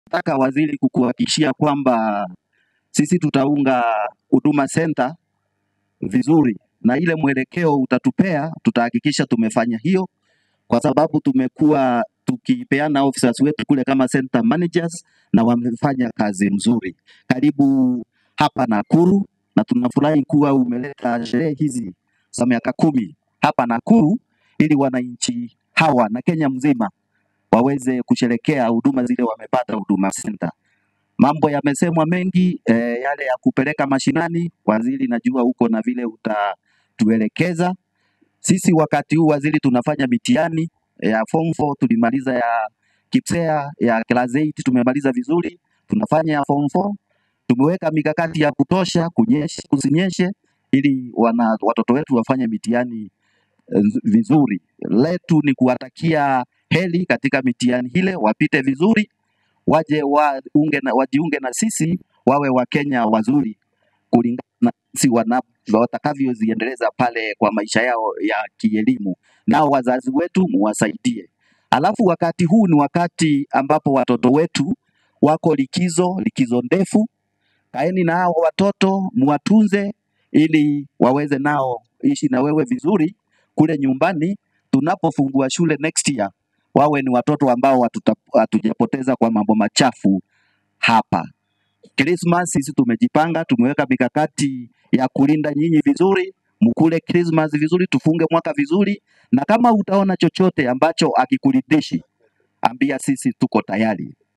nataka waziri kukuhakikishia kwamba sisi tutaunga Huduma Center vizuri, na ile mwelekeo utatupea, tutahakikisha tumefanya hiyo, kwa sababu tumekuwa tukipeana officers wetu kule kama center managers na wamefanya kazi mzuri. Karibu hapa Nakuru, na tunafurahi kuwa umeleta sherehe hizi za miaka kumi hapa Nakuru ili wananchi hawa na Kenya mzima waweze kusherekea huduma zile wamepata Huduma Center. Mambo yamesemwa mengi eh, yale ya kupeleka mashinani. Waziri, najua huko na vile utatuelekeza. Sisi wakati huu waziri, tunafanya mitihani ya form 4 tulimaliza ya KIPSEA ya class 8 tumemaliza vizuri, tunafanya ya form 4 tumeweka mikakati ya kutosha kunyeshe, kusinyeshe ili wana, watoto wetu wafanye mitihani eh, vizuri. Letu ni kuwatakia heri katika mitihani ile, wapite vizuri, waje waunge na, wajiunge na sisi wawe Wakenya wazuri kulingana na si wana- watakavyoziendeleza pale kwa maisha yao ya kielimu. Nao wazazi wetu muwasaidie. Alafu wakati huu ni wakati ambapo watoto wetu wako likizo, likizo ndefu. Kaeni na hao watoto muwatunze, ili waweze nao ishi na wewe vizuri kule nyumbani. Tunapofungua shule next year, wawe ni watoto ambao hatuta- hatujapoteza kwa mambo machafu hapa. Christmas sisi tumejipanga, tumeweka mikakati ya kulinda nyinyi vizuri, mkule Christmas vizuri, tufunge mwaka vizuri, na kama utaona chochote ambacho akikuridhishi, ambia sisi tuko tayari.